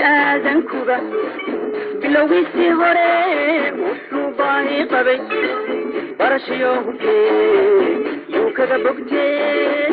aadankuba bilowgiisii hore wuxuu baahi qabay barashiyo hubkee yuu kaga bogtee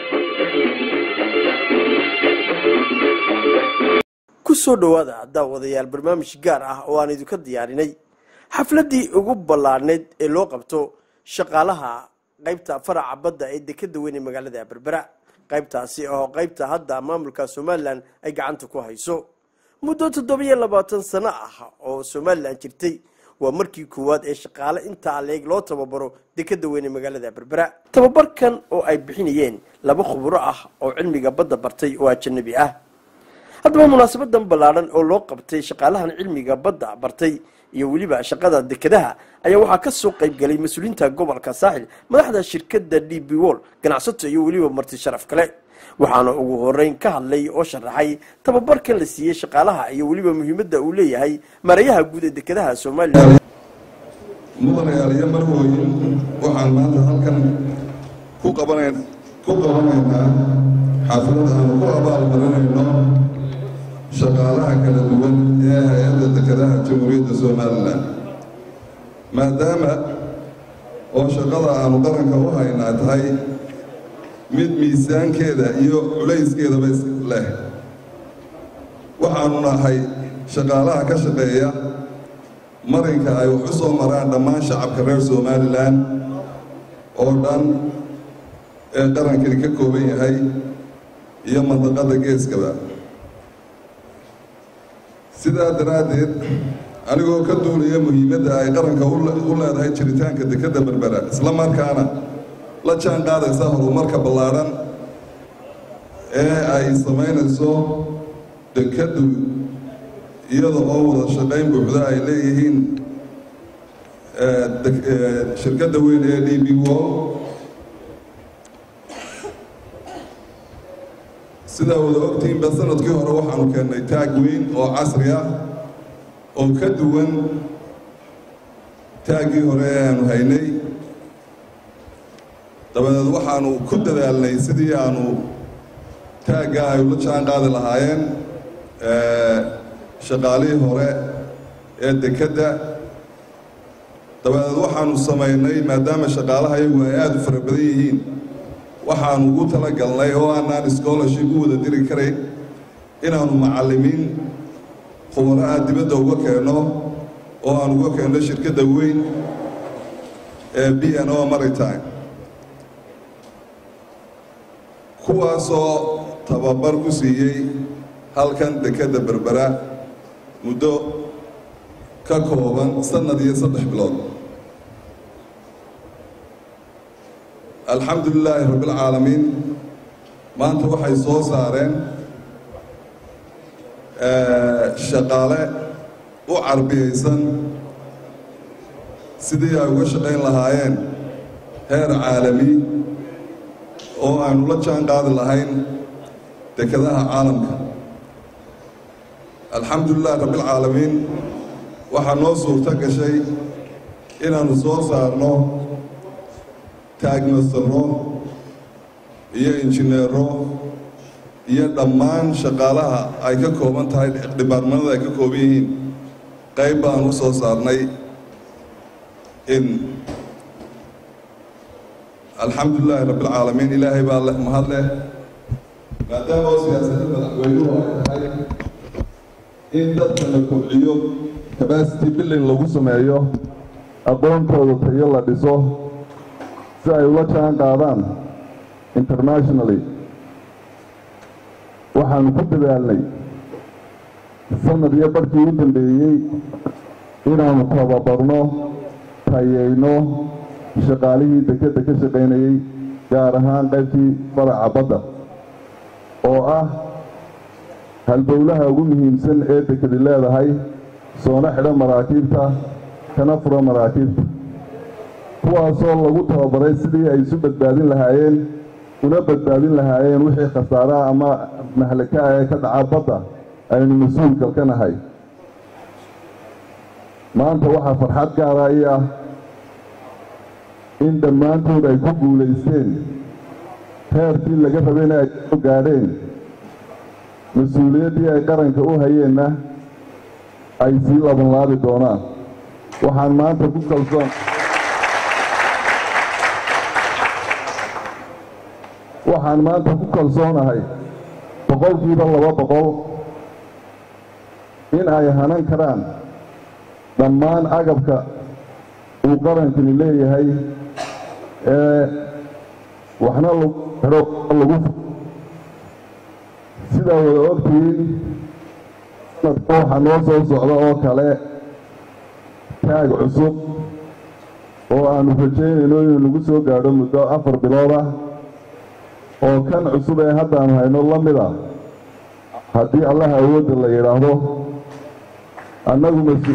ku soo dhowaada daawadayaal barnaamij gaar ah oo aan idinka diyaarinay xafladdii ugu ballaadhnayd ee loo qabto shaqaalaha qaybta faraca badda ee dekeda weyn ee magaalada berbera qaybtaasi oo qaybta hadda maamulka somalilan ay gacanta ku hayso muddo toddobiyo labaatan sano ah oo somalilan jirtay waa markii koowaad ee shaqaale intaa leeg loo tababaro dekeda weyn ee magaalada berbera tababarkan oo ay bixinayeen laba khuburo ah oo cilmiga badda bartay oo ajanabi ah haddaba munaasabadan ballaadhan oo loo qabtay shaqaalahan cilmiga badda bartay iyo weliba shaqada dekedaha ayaa waxaa ka soo qayb galay mas-uuliyiinta gobolka saaxil madaxda shirkadda d b wol ganacsato iyo weliba marti sharaf kale waxaana ugu horeyn ka hadlay oo sharaxay tababarkan la siiyey shaqaalaha iyo weliba muhiimadda uu leeyahay mareeyaha guud ee dekedaha somalilan mudanayaal iyo marwooyin waxaan maanta halkan ku qabanan ku qabanaynaa xaafilad aanu ku abaalmarinayno shaqaalaha kala duwan ee hay-adda dekedaha jamhuuriyadda somalilan maadaama oo shaqada aanu qaranka u haynaa tahay mid miisaankeeda iyo culayskeedaba leh waxaanu nahay shaqaalaha ka shaqeeya marinka ay wax u soo maraan dhammaan shacabka reer somalilan oo dhan ee qarankani ka kooban yahay iyo mandaqada geeskaba sidaa daraaddeed anigoo ka duulaya muhiimadda ay qaranka u leedahay jiritaanka dekedda berbera isla markaana la jaan qaadaysa horumarka ballaadhan ee ay samaynayso dekeddu iyada oo wada shaqayn buuxda ay leeyihiin shirkadda weyn ee d b wo sidaa wada ogtihiinba sanadkii hore waxaanu keennay taag weyn oo casri ah oo ka duwan taaggii hore ee aanu haynay dabadeed waxaanu ku dadaalnay sidii aanu taagga ay ula jaan qaadi lahaayeen shaqaalihii hore ee dekedda dabadeed waxaanu samaynay maadaama shaqaalaha iyagu ay aada u fara badan yihiin waxaanu ugu tala galnay oo aanaan scholarship u wada diri karayn inaanu macallimiin khubaraha dibadda uga keenno oo aan uga keenno shirkadda weyn ee b n o maritime kuwaasoo tababar ku siiyey halkan dekedda berbera muddo ka kooban sannad iyo saddex bilood alxamdu lilaahi rabbialcaalamiin maanta waxay soo saareen shaqaale u carbiyaysan sidii ay uga shaqayn lahaayeen heer caalami oo aynu la jaan qaadi lahayn dekedaha caalamka alxamdu lilahi rabbialcaalamiin waxaa noo suurto gashay inaannu soo saarno taagmasaro iyo injineero iyo dhammaan shaqaalaha ay ka kooban tahay dhibaarmanada ay ka kooban yihiin qayb baan u soo saarnay in alxamdu lilaahi rabbialcaalamiin ilaahay baa leh mahad leh maadaama oo siyaasadda madaxweynuhu ay tahay in dadka la kobciyo cabacity billing lagu sameeyo aqoontooda tayo la dhiso si ay ula jaan qaadaan internationally waxaanu ku dadaalnay sanad iyo barkii u dambeeyey inaanu tababarno tayeyno shaqaalihii dekedda ka shaqaynayey gaar ahaan qaybtii faraca badda oo ah halbowlaha ugu muhiimsan ee dekedi leedahay soona xidho maraakiibta kana furo maraakiibta kuwaasoo lagu tababaray sidii ay isu badbaadin lahaayeen una badbaadin lahaayeen wixii khasaaraha ama mahlaka ee ka dhaca badda aynu mas-uulkal ka nahay maanta waxaa farxad gaara ii ah in dhammaantood ay ku guulaysteen heerkii laga rabayna ay soo gaadheen mas-uuliyaddii ay qaranka u hayeenna ay sii labanlaabi doonaan waxaan maanta ku kalsoon waxaan maanta ku kalsoonahay boqolkiiba laba boqol in ay hanan karaan dhammaan agabka uu qarankani leeyahay ee waxna lagu xidho lagu sidaa wada ogtihiin sanadka waxaa noo soo socda oo kale taag cusub oo aanu rajaynayno inuu nagu soo gaadho muddo afar bilood ah oo kan cusub ee haddaanu hayno la mid a haddii allaha awoodda la yidhaahdo annagu mas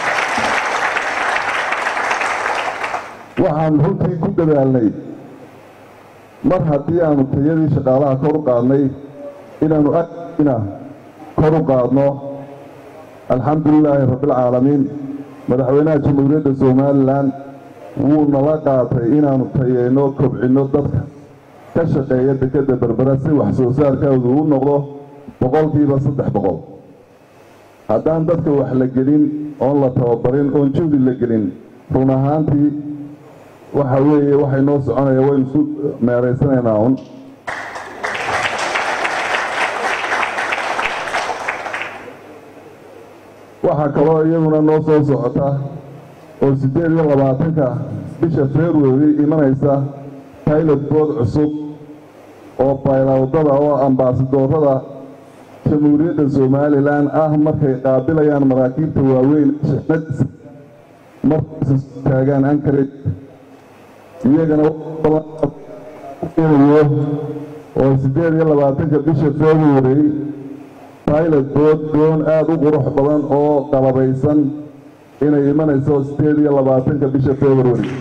waxaan runtii ku dadaalnay mar haddii aanu tayadii shaqaalaha kor u qaadnay inaanu agina kor u qaadno alxamdu lilaahi rabbialcaalamiin madaxweynaha jamhuuriyadda somalilan wuu nala qaatay inaanu tayeyno kobcinno dadka ka shaqeeya dekedda berbera si wax soo saarkoodu u noqdo boqolkiiba saddex boqol haddaan dadka wax la gelin oon la tababarin oon juhdi la gelin run ahaantii waxa weeye waxay noo soconaya waynu isu meeraysanaynaa un waxaa kaloo iyaduna noo soo socota oo siddeed iyo labaatanka bisha february imanaysa pilot bood cusub oo baylawdada oo ambaasadoorada jamhuuriyadda somalilan ah markay qaabilayaan maraakiibta waaweyn markaysa taagaan ankarage iyagana yo oo siddeed iyo labaatanka bisha february pilot bood doon aada u qurux badan oo qalabaysan inay imanayso siddeed iyo labaatanka bisha february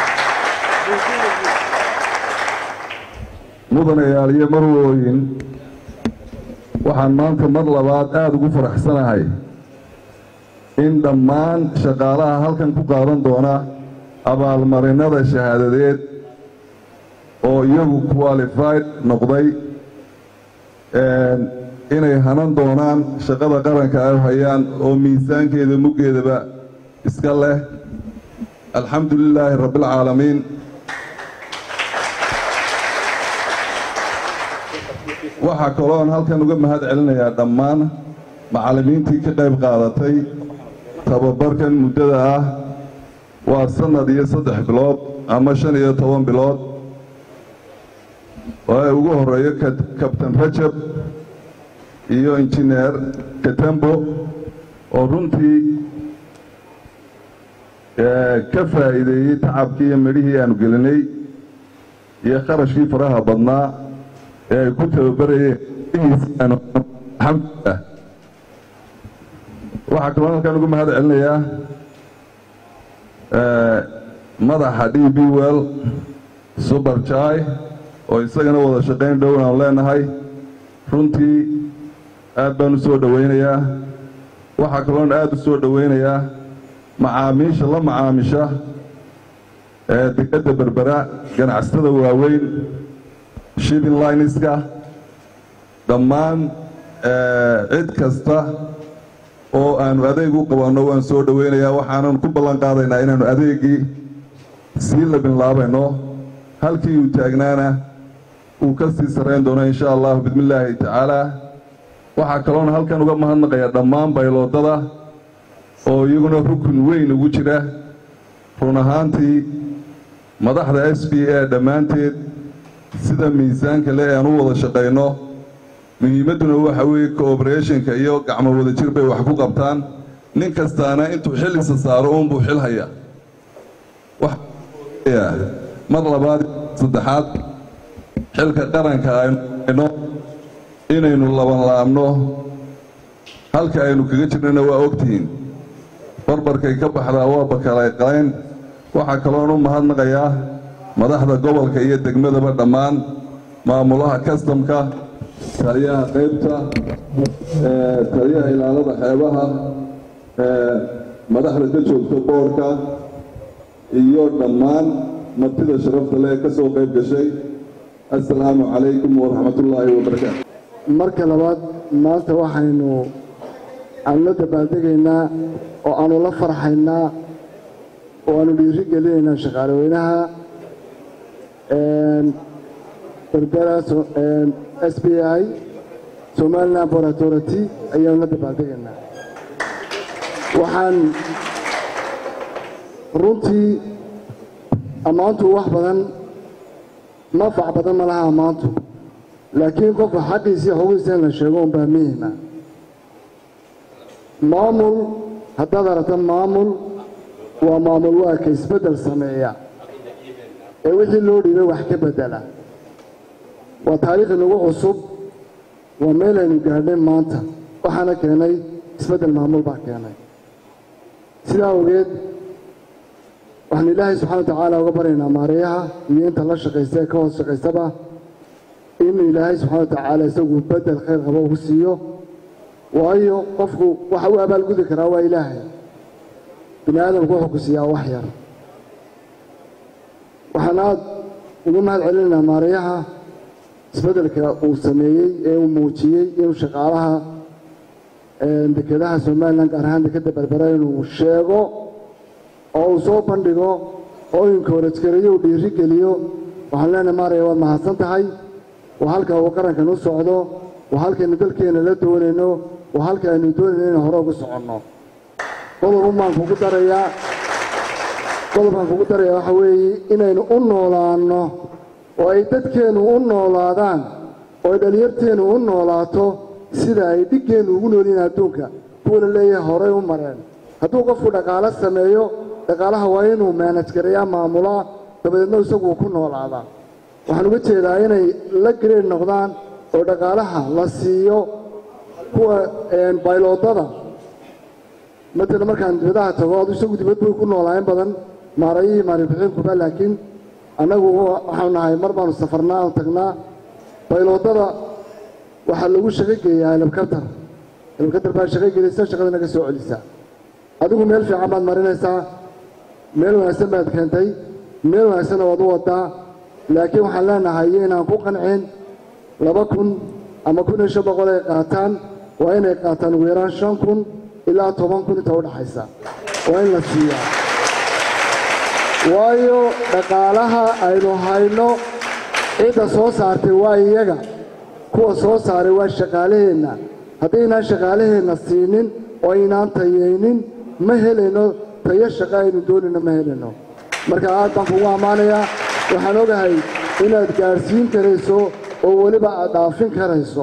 mudanayaal iyo marwooyin waxaan maanta mar labaad aada ugu faraxsanahay in dhammaan shaqaalaha halkan ku qaadan doona abaalmarinada shahaadadeed oo iyagu qualified noqday inay hanan doonaan shaqada qaranka ay hayaan oo miisaankeeda muggeedaba iska leh alxamdu lilaahi rabbialcaalamiin waxaa kalooan halkan uga mahad celinayaa dhammaan macallimiintii ka qayb qaadatay tababarkan muddada ah waa sannad iyo saddex bilood ama shan iyo toban bilood oo ay ugu horeeyo kabtan rajab iyo injineer katambo oo runtii ka faa'iideeyey tacabkii iyo midhihii aanu gelinay iyo kharashkii faraha badnaa ee ay ku tababarayeen alxamdulilah waxaa kaloo halkan ugu mahad celinayaa madaxa d b well suber jai oo isagana wada shaqayn dhown aan leenahay runtii aad baan u soo dhowaynayaa waxaa kaloon aada u soo dhowaynayaa macaamiisha la macaamisha ee dekedda berbera ganacsatada waaweyn shipping lineska dhammaan cid kasta oo aanu adeeg u qabanno waan soo dhowaynayaa waxaanan ku ballan qaadaynaa inaannu adeegii sii labinlaabayno halkii uu taagnaana uu ka sii sarrayn doono insha allahu bismillaahi tacaala waxaa kaloona halkan uga mahadnaqayaa dhammaan bayloodada oo iyaguna rukun weyn ugu jira run ahaantii madaxda s b a dhammaanteed sida miisaanka le aan u wada shaqayno muhiimadduna waxa weeye cooborationka iyo gacmo wada jir bay wax ku qabtaan nin kastaana intuu xil isa saaro uunbuu xil haya mar labaad saddexaad xilka qaranka aynu inaynu labanlaabno halka aynu kaga jirnana waa ogtihiin barbarkay ka baxdaa waa bakalaaqalayn waxaa kaloon u mahadnaqayaa madaxda gobolka iyo degmadaba dhammaan maamulaha kastamka taliyaha qaybta taliyaha ilaalada xeebaha madaxda ka joogta boorka iyo dhammaan martida sharafta leh ka soo qayb gashay assalaamu calaykum waraxmatullaahi wabarakaatu marka labaad maanta waxaynu aanu la dabaaldegaynaa oo aanu la farxaynaa oo aanu dhiiri gelinaynaa shaqaaleweynaha berbera s b i somaliland port authority ayaanu la dabaaldegaynaa waxaan runtii ammaantu wax badan manfac badan ma laha ammaantu laakiin qofka xaqiisii xogiisa in la sheego unbaa muhima maamul haddaad aragta maamul waa maamul waa ka isbeddel sameeya ee wixii loo dhiibay wax ka beddela waa taariikh inagu cusub waa meel aynu gaadhnay maanta waxaana keenay isbeddel maamul baa keenay sidaa ogeed waxaan ilaahay subxana wa tacaala uga baryaynaa maareeyaha iyo inta la shaqaysta ee ka hoos shaqaystaba in ilaahay subxana wa tacaala isagu beddel khayr qabo ugu siiyo waayo qofku waxa u abaalgudi karaa waa ilaahay bini aadamku wuxuu ku siiyaa wax yar waxaan aada ugu mahad celinaynaa maareeyaha isbeddelka uu sameeyey ee uu muujiyey inuu shaqaalaha dekedaha somalilan gaar ahaan dekeda berbera inuu sheego oo uu soo bandhigo oo inkoorajgareeyo uu dhiiri geliyo waxaan leenahay maaraya waad mahadsan tahay waa halka uu qarankan u socdo waa halkaynu dalkeenna la doonayno waa halka aynu doonayno inaan hore ugu soconno qodobun baan kugu darayaa qodobkaan kugu darayaa waxa weeye inaynu u noolaanno oo ay dadkeennu u noolaadaan oo ay dhalinyarteennu u noolaato sida ay dhiggeennu ugu noolyihiin adduunka kuwa la leeyahay horay u mareen hadduu qofku dhaqaalo sameeyo dhaqaalaha waa inuu maanaj gareeyaa maamulaa dabadeedna isagu ku noolaadaa waxaan uga jeedaa inay la gareer noqdaan oo dhaqaalaha la siiyo kuwa bayloodada matala markaan dibadaha tago adu isagu dibad bay ku noolaayen badan maarayihii maaribixinkuba laakiin annagu waxaanu nahay mar baanu safarnaa oo tagnaa bayloodada waxaa lagu shaqo geeyaa helabkatar helabkatar baa shaqo gelisa shaqada naga soo celisaa adigu meel fiican baad marinaysaa meel wanaagsan baad keentay meel wanaagsanna waad u wadaa laakiin waxaan leenahay iyo inaan ku qancin laba kun ama kun iyo shan boqol ay qaataan waa inay qaataan ugu yaraan shan kun ilaa toban kun inta udhaxaysa waa in la siiyaa waayo dhaqaalaha aynu hayno cidda soo saartay waa iyaga kuwa soo saaray waa shaqaalaheenna haddaynaan shaqaalaheenna siinin oo aynaan tayaynin ma helayno tayo shaqa aynu doonayno ma helayno marka aad baan kugu ammaanayaa waxaan ogahay inaad gaadhsiin karayso oo weliba aad dhaafin karayso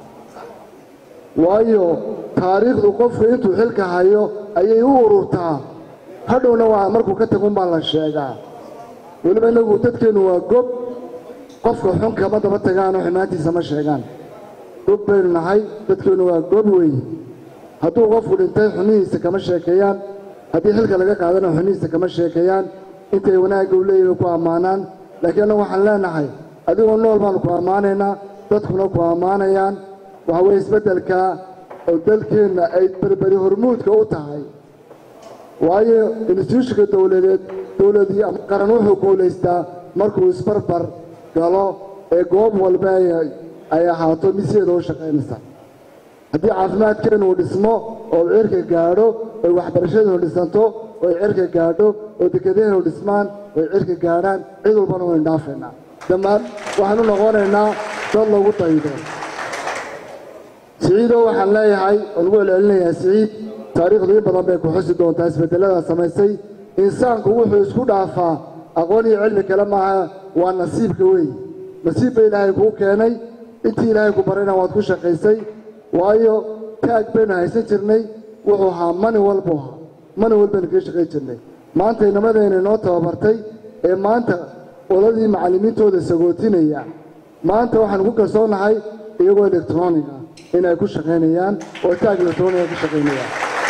waayo taariikhdu qofku intuu xilka hayo ayay u ururtaa hadhowna waa markuu ka tagun baa la sheegaa weliba innagu dadkeennu waa gob qofka xun kama daba tagaanoo xumaantiisa ma sheegaan gob baynu nahay dadkeennu waa gob weeye hadduu qofku dhintay xumihiisa kama sheekeeyaan haddii xilka laga qaadana xumihiisa kama sheekeeyaan intay wanaagga u leeyihin ku ammaanaan laakiin annagu waxaan leenahay adigoo nool baanu ku ammaanaynaa dadkuna ku ammaanayaan waxa weeye isbeddelka oo dalkeenna ay berberi hormuudka u tahay waayo instituushika dowladeed dowladii ama qaran wuxuu guulaystaa markuu isbarbar galo ee goob walba ay ahaato misyeeda u shaqaynaysa haddii caafimaadkeennu uu dhismo oo cirka gaadho oy waxbarashadeenu dhisanto oy cirka gaadho oo dekedaheenu dhismaan oy cirka gaadhaan cid walbana waynu dhaafaynaa dhammaan waxaanu noqonaynaa dad lagu daydo siciidoo waxaan leeyahay oo lagu celcelinayaa siciid taariikhdu in badan bay ku xusi doontaa isbeddeladaa samaysay insaanku wuxuu isku dhaafaa aqoon iyo cilmi kale maaha waa nasiibka weey nasiib ba ilaahay kuu keenay intii ilaahay ku barayna waad ku shaqaysay waayo taag baynu haysan jirnay wuxuu ahaa mani walbuu ahaa mani walbaynu kaga shaqayn jirnay maanta inamadayna inoo tababartay ee maanta oladii macallimiintooda sagootinaya maanta waxaanu ku kalsoonahay iyagoo electroniga inay ku shaqaynayaan oo taag electroniga ku shaqaynayaan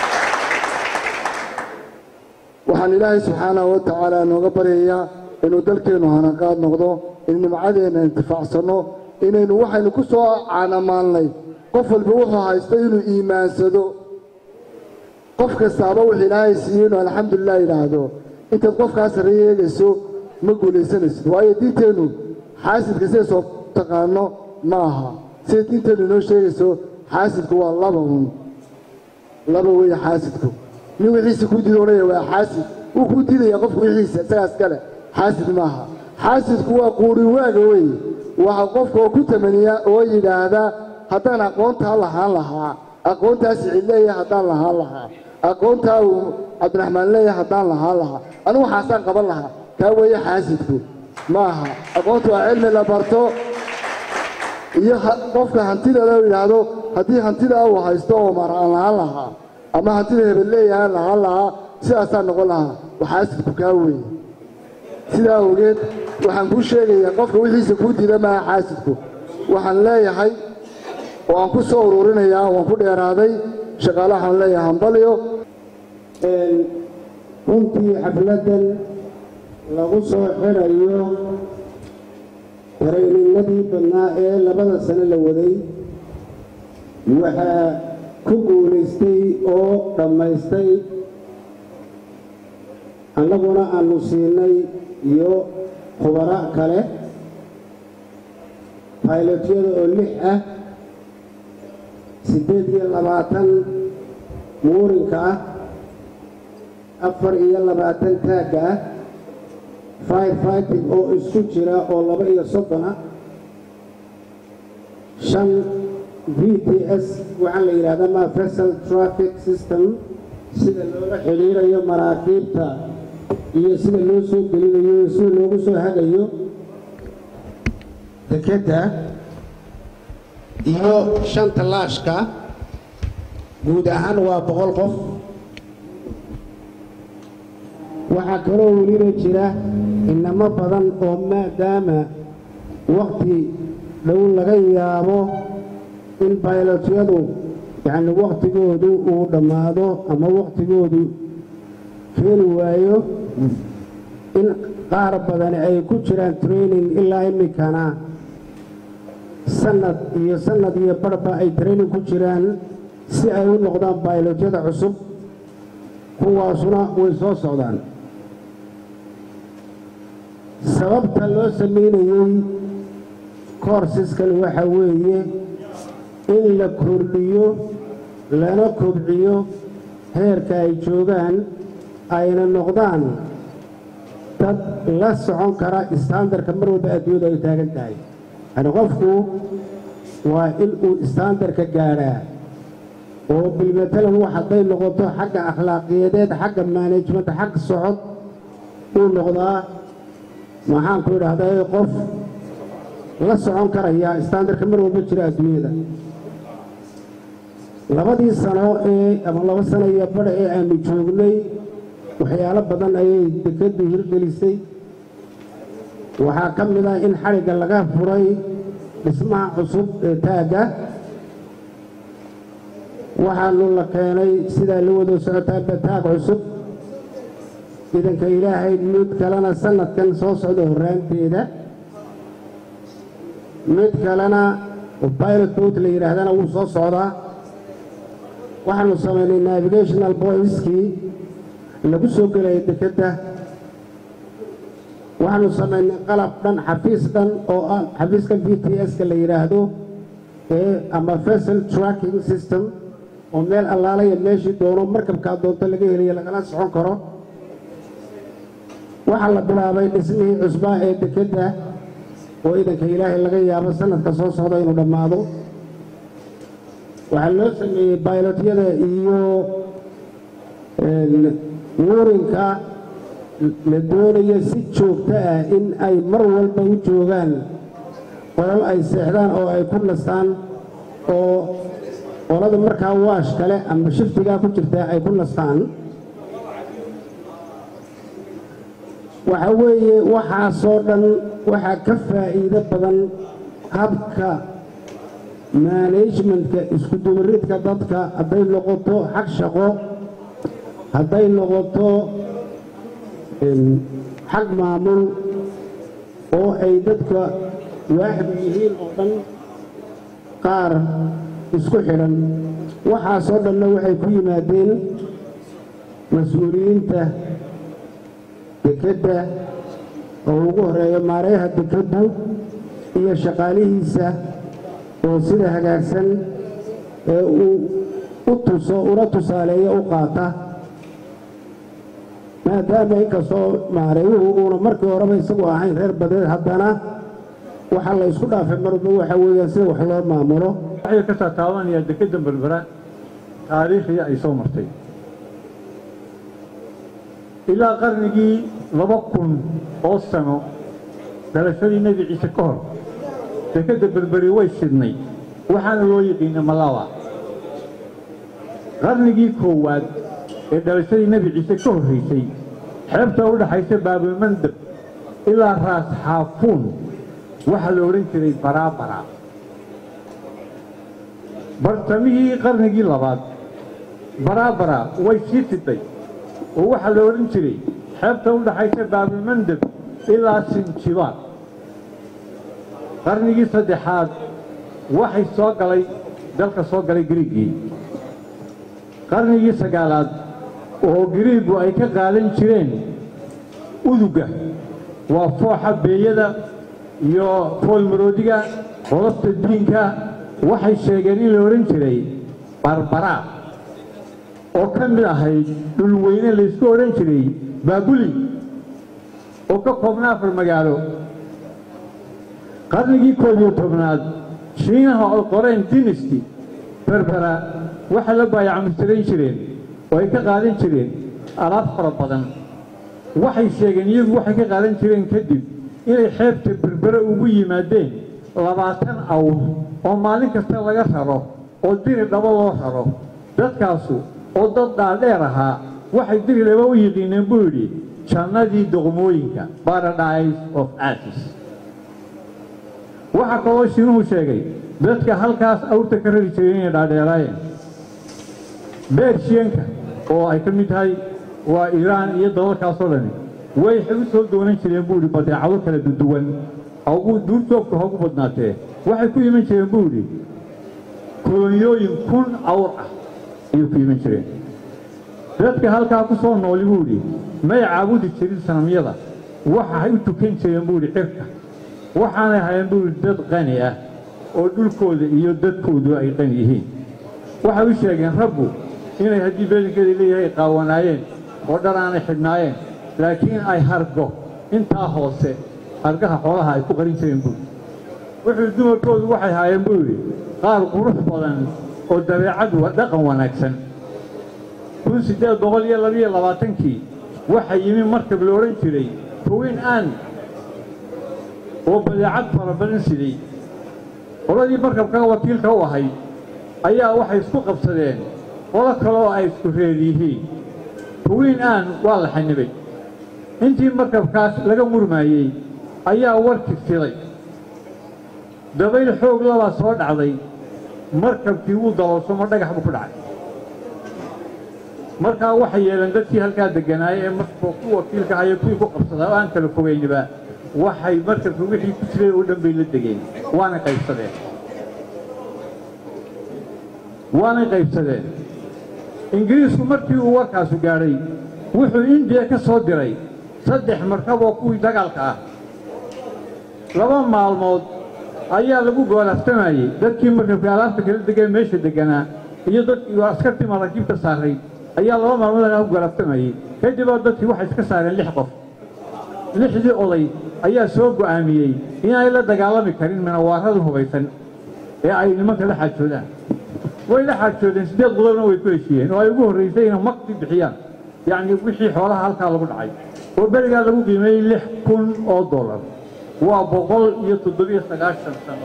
waxaan ilaahay subxaanahu wa tacaala nooga baryayaa inuu dalkeennu hanaqaad noqdo in nimcadeenna intifaacsanno inaynu waxaynu ku soo caanamaalnay qof walba wuxuu haysto inuu iimaansado qof kastaaba wuxuu ilaahay siiyey inuu alxamdulilah yidhaahdo intaad qofkaa sarreeya eegayso ma guulaysanaysid waayo diinteennu xaasidka siday soo taqaano ma aha siday diinteennu inoo sheegayso xaasidku waa laba un laba weeye xaasidku nin wixiisa kuu diida odhanaya waa xaasid wuu kuu diidaya qofku wixiisa isagaas kale xaasid maaha xaasidku waa quuri waaga weeye waxa qofka oo ku tamaniya oo yidhaahda haddaan aqoontaa lahaan lahaa aqoontaa sicid leeyahay haddaan lahaan lahaa aqoontaa uu cabdiraxmaan leeyahay haddaan lahaan lahaa anigu waxaasaan qaban lahaa kaa weeye xaasidku maaha aqoontu waa cilmi la barto iyo qofka hantideeda u yidhaahdo haddii hantida uu haysto oo mar aan lahaan lahaa ama hantida hebel leeyahay lahaan lahaa sidaasaan noqon lahaa waxaasidku kaa weeye sidaa awgeed waxaan kuu sheegayaa qofka wixiisa kuu diida maaha xaasidku waxaan leeyahay oo aan ku soo ururinayaa waan ku dheeraaday shaqaalaha waxaan leeyahay hambalyo runtii xafladdan lagu soo xidhayo taraynimadii badnaa ee labada sano la waday waxaa ku guulaystay oo dhammaystay annaguna aanu siinay iyo khubaro kale baylotyada oo lix ah siddeed iyo labaatan muurinka ah afar iyo labaatan taagga ah fire fighting oo isku jira oo laba iyo soddon ah shan v t s waxaa la yidhahdaa ma vessel traffic system sida loola xidhiirayo maraakiibta iyo sida loo soo gelinayo iyo sida loogu soo hagayo dekedda iyo shanta laashka guud ahaan waa boqol qof waxaa kaloo weliba jira inamo badan oo maadaama wakti dhow laga yaabo in baylotyadu yacni wakhtigoodu uu dhammaado ama wakhtigoodu keeni waayo in qaar badani ay ku jiraan training ilaa iminkana sanad iyo sanad iyo barhba ay training ku jiraan si ay u noqdaan baylotyada cusub kuwaasuna way soo socdaan sababta loo samaynayey koorsiskan waxa weeye in la kordhiyo lana kobciyo heerka ay joogaan ayna noqdaan dad la socon kara istaandarka mar walba adduunyadu ay taagan tahay yani qofku waa in uu istaandarka gaadhaa oo bilmatalan wax hadday noqoto xagga akhlaaqiyadeed xagga maanejmenta xagga socod uu noqdaa maxaan ku idhaahdaa qof la socon karaya istaandarka mar walba jira adduunyada labadii sano ee ama laba sano iyo badha ee aanu joognay waxyaalo badan ayay dekeddu hirgelisay waxaa ka mid ah in xadhigga laga furay dhismaha cusub ee taagga waxaanu la keenay sidaa la wada socotaaba taag cusub ciidanka ilaahay mid kalena sanadkan soo socda horraanteeda mid kalena pilot boat la yidhaahdana wuu soo socdaa waxaanu samaynay navigational boyskii lagu soo gelaya dekedda waxaanu samaynay qalab dhan xafiis dhan oo ah xafiiska v t s-ka la yidhaahdo ee ama vessel tracking system oo meel allaalaya meeshii doono markabkaa doonto laga helayo lagala socon karo waxaa la bilaabay dhismihii cusbaa ee dekedda oo iidanka ilaahay laga yaabo sanadka soo socda inuu dhammaado waxaa loo sameeyey baylotyada iyo wuurinka la doonayo si joogto ah in ay mar walba u joogaan qolal ay seexdaan oo ay ku nastaan oo qolada markaa waash kale ama shiftigaa ku jirta ay ku nastaan waxa weeye waxaasoo dhan waxaa ka faa'iido badan habka maanagementka isku dubaridka dadka hadday noqoto xag shaqo hadday noqoto xag maamul oo ay dadka waaxdu yihiin oo dhan qaar isku xidhan waxaasoo dhanna waxay ku yimaadeen mas-uuliyiinta dekedda oo ugu horeeyo maareeha dekeddu iyo shaqaalihiisa oo sida hagaagsan ee uu u tuso una tusaaleeyo u qaata maadaama inkastoo maareeyuhu uuna markii horeba isagu ahayn reer badeed haddana waxaa la isku dhaafay marba waxa weeyaan sida wax loo maamulo waxay ka taataabanayaa dekedda berbera taariikhii ay soo martay ilaa qarnigii laba kun oo sano dhalashadii nebi ciise ka hor dekedda berberi way sidnay waxaana loo yiqiina malawa qarnigii koowaad ee dhalashadii nebi ciise ka horraysay xeebta u dhaxaysa baabulmandab ilaa raas xaafuun waxaa la odhan jiray baraabara bartamihii qarnigii labaad baraabara way sii fiday oo waxaa la odhan jiray xeebta u dhaxaysa baabulmandab ilaa sinjibaad qarnigii saddexaad waxay soo galay dalka soo galay giriigii qarnigii sagaalaad oo giriigu ay ka qaadan jireen uduga waa fooxa beeyada iyo foolmaroodiga qolofta diinka waxay sheegeen in la odhan jiray barbaraa oo ka mid ahayd dhulweyne laysku odhan jiray baabuli oo ka koobna afar magaalo qarnigii koob iyo tobnaad shiinaha oo qoreen dinisty berbera waxay la baayacmustirayn jireen oo ay ka qaadan jireen alaab fara badan waxay sheegeen iyagu waxay ka qaadan jireen kadib inay xeebta berbere ugu yimaadeen labaatan awr oo maalin kasta laga raro oo diri dhabo loo raro dadkaasu oo dad dhaadheer ahaa waxay diri dhabo u yiqiineen buu yidhi jannadii doqmooyinka paradise of asis waxaa kaloo shiinuhu sheegay dadka halkaas awrta ka rari jiray inay dhaadheeraayeen beershiyanka oo ay ka mid tahay waa iiraan iyo dalalkaasoo dhani way u soo doonan jireen buu yidhi badeecado kala duduwan haugu duurjoogka haugu badnaatee waxay ku iman jireen buu yidhi koloniyooyin kun awr ah ayay ku iman jireen dadka halkaa ku soo nooli buu yidhi may caabudi jirin sanamyada waxay u tukan jireen buu yidhi cirka waxaanay hayeen buu yidhi dad qani ah oo dhulkooda iyo dadkoodu ay qani yihiin waxay u sheegeen rabbu inay haddii beelinkeeda leeyahay qaawanaayeen oo dhar aanay xidhnaayeen laakiin ay hargo intaa hoose hargaha xoolaha ay ku qarin jireen buuri wuxuu dumarkoodu waxay haayeen buu yidhi qaar qurux badan oo dabeecad dhaqan wanaagsan kun siddeed boqol iyo labiyo labaatankii waxaa yimi markab la odhan jiray haween aan oo badeecad fara badan siday qoladii markabkaa wakiilka u ahayd ayaa waxay isku qabsadeen qolo kale oo ay isku reer yihiin haween aan waa la xanibay intii markabkaas laga murmaayey ayaa warki filay dabayl xoog labaa soo dhacday markabkii wuu daloolsamo dhagax buu ku dhacay markaa waxay yeeleen dadkii halkaa degganaayay ee markabka ku wakiilka haya kuwii ku qabsadaa oo aan kala fogayniba waxay markabka wixii ku jiray oo dhan bay la degeen waana qaybsadeen waanay qaybsadeen ingiriisku markii uu warkaasu gaadhay wuxuu indiya ka soo diray saddex markab oo kuwii dagaalka ah laba maalmood ayaa lagu goolaftamayey dadkii markabka alaabta kala degee meesha degganaa iyo dadkii askartii maraakiibta saarayd ayaa laba maalmood lagu goolaftamayey kadiboo dadkii waxay iska saareen lix qof lixdii oday ayaa soo go'aamiyey inaanay la dagaalami karin minawaarada hubaysan ee ay nimanka la xaajoodaan way la xaajoodeen siddeed qodobna way ku heshiiyeen oo ay ugu horraysay inay makti bixiyaan yacni wixii xoolaha halkaa lagu dhacay oo berigaa lagu qiimeeyey lix kun oo dollar waa boqol iyo toddobiyo sagaashan sano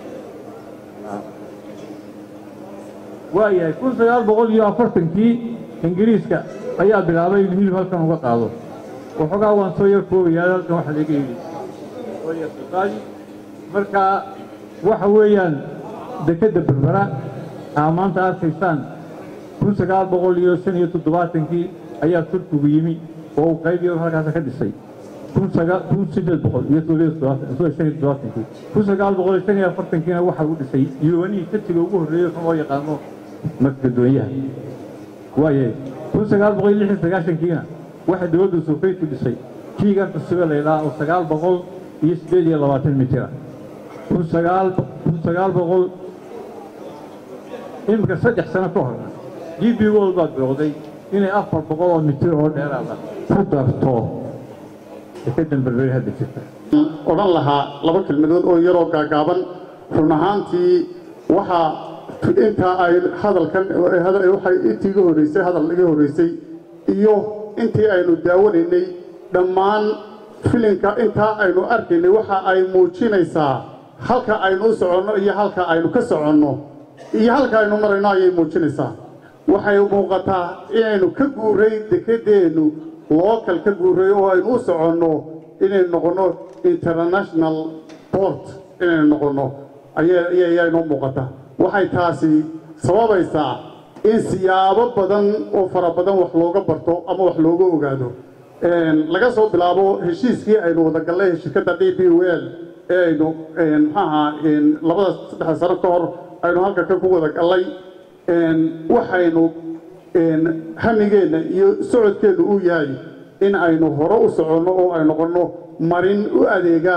waayahay kun sagaal boqol iyo afartankii ingiriiska ayaa bilaabay inuu hilib halkan uga qaado waxoogaa waan soo yar koobayaa halkan waxa laga yidhi qaadi marka waxa weeyaan dekedda berbera aa maanta arkaysaan kun sagaal boqol iyo shan iyo toddobaatankii ayaa turkigu yimi oo uu qayb yar halkaasa ka dhisay kun sideed boqol iyo shan iyo toddobaatankii kun sagaal boqol iyo shan iyo afartankiina waxa uu dhisay yuwanihii tatiga ugu horreeyey kan loo yaqaano makedoonyaha waayahay kun sagaal boqol iyo lix iyo sagaashankiina waxa dowladda soofeyti dhisay kiigan cusube laydhaa oo sagaal boqol iyo siddeed iyo labaatan mitira kun sagaal kun sagaal boqol iminka saddex sano ka horna g b world baad bilowday inay afar boqol oo mitir oo dheeraada ku darto dekedan berberi hadda jirta odhan lahaa laba kelmadood oo yaroo gaagaaban run ahaantii waxaa intaa ay hadalkan waxay intii iga horreysay hadal iga horreysay iyo intii aynu daawanaynay dhammaan filinka intaa aynu arkaynay waxa ay muujinaysaa halka aynu u soconno iyo halka aynu ka soconno iyo halka aynu marayno ayay muujinaysaa waxay muuqataa inaynu ka guuray dekedeennu local ka guuray oo aynu u soconno inaynu noqonno international port inaynu noqonno ayaa inoo muuqata waxay taasi sababaysaa in siyaabo badan oo fara badan wax looga barto ama wax looga ogaado laga soo bilaabo heshiiskii aynu wada gallay shirkadda d b wel ee aynu maxaaha labada saddexda sano ka hor aynu halka ka ku wada gallay waxaynu hamigeenna iyo socodkeennu uu yahay in aynu hore u soconno oo ay noqonno marin u adeega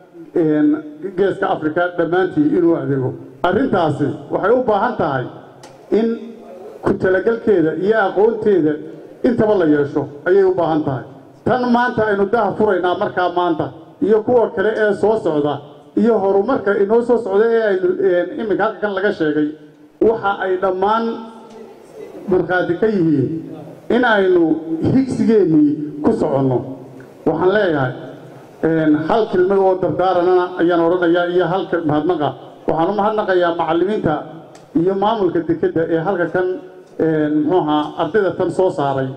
geeska africa dhammaantii inuu adeego arrintaasi waxay u baahan tahay in ku talagalkeeda iyo aqoonteeda intaba la yeesho ayay u baahan tahay tan maanta aynu daha furaynaa markaa maanta iyo kuwa kale ee soo socda iyo horumarka inoo soo socda ee aynu iminka halkan laga sheegay waxa ay dhammaan markhaati ka yihiin in aynu higsigeennii ku soconno waxaan leeyahay hal kelmad oo dardaaranana ayaan odhanayaa iyo halka mahadnaqa waxaan u mahadnaqayaa macallimiinta iyo maamulka dekedda ee halka kan muxuu ahaa ardayda tan soo saaray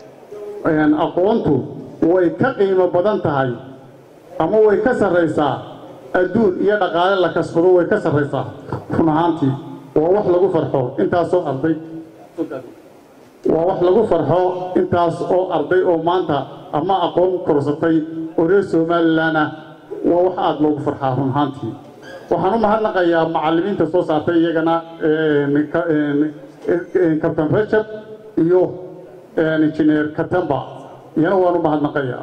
aqoontu way ka qiimo badan tahay ama way ka sarraysaa adduun iyo dhaqaale la kasbado way ka sarraysaa run ahaantii waa wax lagu farxo intaasoo arday waa wax lagu farxo intaas oo arday oo maanta ama aqoon korsatay oo reer somalilan ah waa wax aada loogu farxaa run ahaantii waxaan u mahadnaqayaa macallimiinta soo saartay iyagana kabtan rajab iyo injineer katamba iyana waan u mahadnaqayaa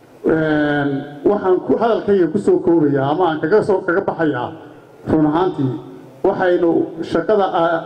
waxaan hadalkayga ku soo koobayaa ama aan kaga soo kaga baxayaa run ahaantii waxaynu shaqada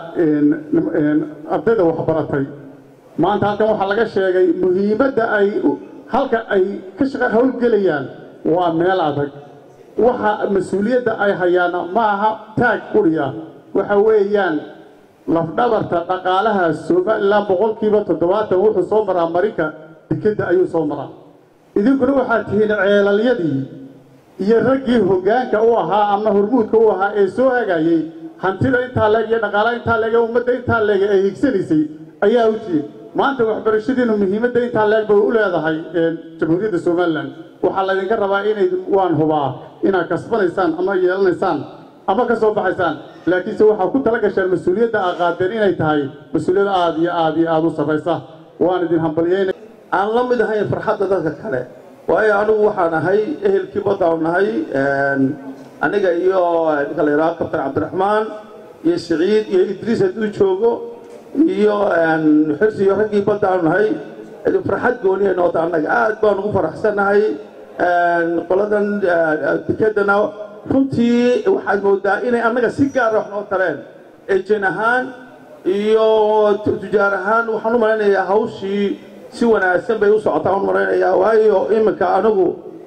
ardayda waxbaratay maanta halkan waxaa laga sheegay muhiimadda ay halka ay ka shaqa howlgelayaan waa meel adag waxa mas-uuliyadda ay hayaana ma aha taag quriya waxa weeyaan lafdhabarta dhaqaalaha somalilan boqolkiiba toddobaatan wuxuu soo maraa marinka dekedda ayuu soo maraa idinkuna waxaad tihiin ceelalyadii iyo raggii hoggaanka u ahaa ama hormuudka u ahaa ee soo hagayey hantida intaa leeg iyo dhaqaalaha intaa leeg ee ummadda intaa leeg ay higsanaysay ayaa u tihiin maanta waxbarashadiinu muhiimadda intaa leeg bay u leedahay jamhuuriyadda somalilan waxaa laydinka rabaa inay waan hubaa inaad kasbanaysaan ama yeelanaysaan ama ka soo baxaysaan laakiinse waxaa ku tala gashaan mas-uuliyadda aa qaadeen inay tahay mas-uuliyad aada iyo aada iyo aada u sarraysa waan idin hambalyeynay aan la mid ahayn farxadda dadka kale waayo anigu waxaan ahay ehelkii badaan nahay aniga iyo ninka la yidhaha kabtan cabdiraxmaan iyo siciid iyo idriis hadduu joogo iyo xirsi iyo raggii baddaanu nahay farxad gooniya noota annaga aad baan ugu faraxsannahay qoladan dekedana runtii waxaad moodaa inay annaga si gaara wax noo tareen ejen ahaan iyo tujaar ahaan waxaan u malaynayaa hawshii si wanaagsan bay u socotaa u malaynayaa waayo iminka anigu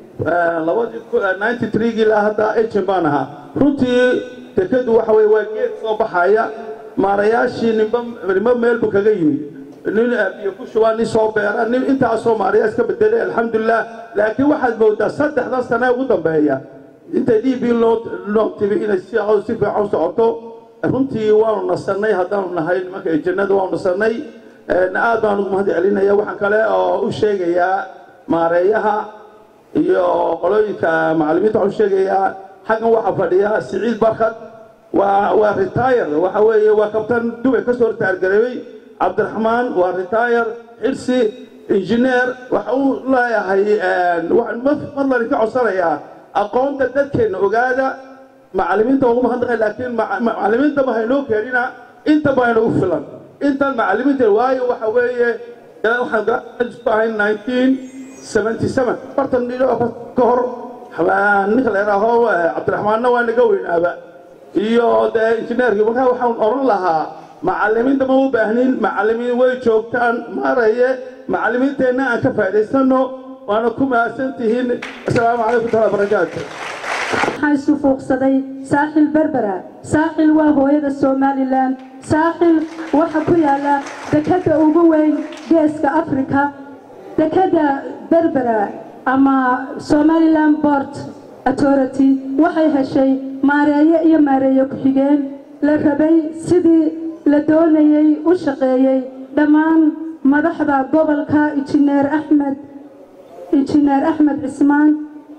labadii trigii ilaa hadda ejen baan ahaa runtii dekedu waxa weye waa geed soo baxaya maarayaashii nimba nimba meelbu kaga yimid nin biyo ku shubaa nin soo beera nin intaasoo maarayaa iska bedelay alxamdulilah laakiin waxaad moodaa saddexdan sane ugu dambeeya intay d b loo timi inay si si fiican u socoto runtii waanu nasannay haddaanu nahay nimanka ejannada waanu nasannay aad baan ugu mahad celinaya waxaan kale oo u sheegayaa maareeyaha iyo qolooyinka macallimiinta waxaan u sheegayaa xaggan waxaa fadhiya siciid barkad waa waa retire waxa weeye waa kabtan dubay ka soo ritaargareebay cabdiraxmaan waa retire xirsi injineer waxa uu leeyahay fadlan ka codsanayaa aqoonta dadkeenna ogaada macallimiinta ugu mahadnaqay laakiin macallimiinta ma haynoo keenina inta ba hayna u filan intan macallimiinta waayo waxa weeye waxaan isku ahay nineteen seventy seven afartan ka hor ninka la yidhaaho cabdiraxmaanna waa naga weynaaba iyo dee injineerkii markaa waxaan odhan lahaa macallimiinta ma u baahnin macallimiin way joogtaan maaraye macallimiinteenna aan ka faa'iidaysanno waana ku mahadsan tihiin asalaamu calaykum taala barakaatu waxaa isu fuuqsaday saaxil berbera saaxil waa hooyada somalilan saaxil waxa ku yaala dekadda ugu weyn geeska afrika dekadda berbera ama somalilan bort authority waxay heshay maareeye iyo maareeye ku-xigeen la rabay sidii la doonayey u shaqeeyey dhammaan madaxda gobolka injineer axmed injineer axmed cismaan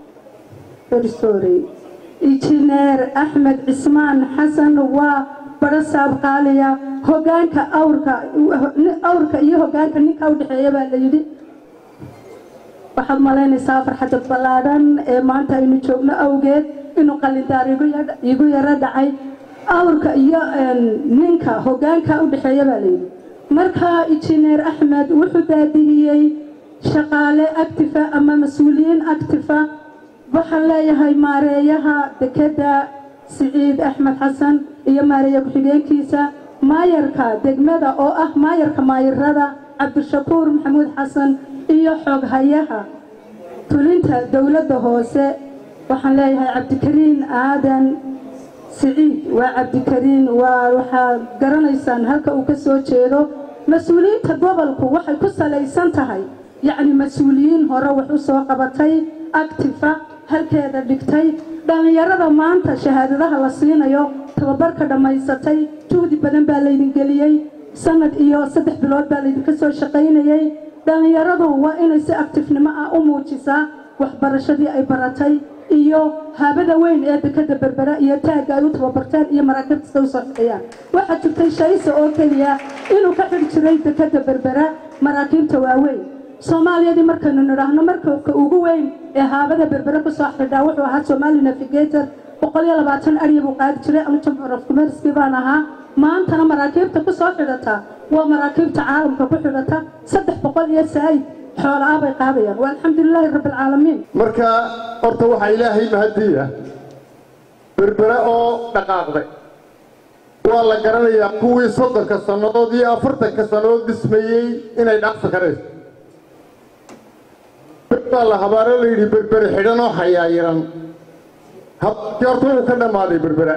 sorry injineer axmed cismaan xasan waa barasaab qaaliya hogaanka awrka awrka iyo hogaanka ninka u dhexeeya baa la yidhi waxaad malaynaysaa farxadda ballaadhan ee maanta aynu joogno awgeed inuu qalindaar igu yaro dhacay awrka iyo ninka hogaanka u dhexeeya baa la yidhi marka injineer axmed wuxuu daadihiyey shaqaale actifa ama mas-uuliyiin actifa waxaan leeyahay maareeyaha dekedda siciid axmed xasan iyo maareeye ku-xigeenkiisa maayarka degmada oo ah maayarka maayirada cabdishakuur maxamuud xasan iyo xooghayaha tulinta dowladda hoose waxaan leeyahay cabdikariin aadan siciid waa cabdikariin waa waxaad garanaysaan halka uu ka soo jeedo mas-uuliyiinta gobolku waxay ku salaysan tahay yacni mas-uuliyiin hore wax u soo qabatay actifa halkeeda dhigtay dhallinyarada maanta shahaadadaha la siinayo tababarka dhammaysatay juhdi badan baa laydin geliyey sanad iyo saddex bilood baa laydinka soo shaqaynayey dhallinyaradu waa inay si actifnimo ah u muujisaa waxbarashadii ay baratay iyo haabada weyn ee dekada berbera iyo taagga ay u tababarteen iyo maraakiibta u sarfiyaan waxaa jirtay shayse oo keliya inuu ka xidhi jiray dekada berbera maraakiibta waaweyn soomaaliyadii markaynu nidhaahno markabka ugu weyn ee haabada berbere kusoo xidhaa wuxuu ahaa somali navigator boqol iyo labaatan arya buu qaadi jiray anu chamber of commercekii baan ahaa maantana maraakiibta kusoo xidhata waa maraakiibta caalamka ku xidhata saddex boqol iyo saa'id xoola ah bay qaadayaan waa alxamdulilaahi rabbilcaalamiin marka horta waxaa ilaahay mahadiya berbere oo dhaqaaqday waa la garanayaa kuwii soddonka sannadood iyo afartanka sannadood dhismayey inay dhacfi karayso baa la habaaro la yidhi berbere xidhan oo xayaayiran habkii horta wuu ka dhammaaday berbera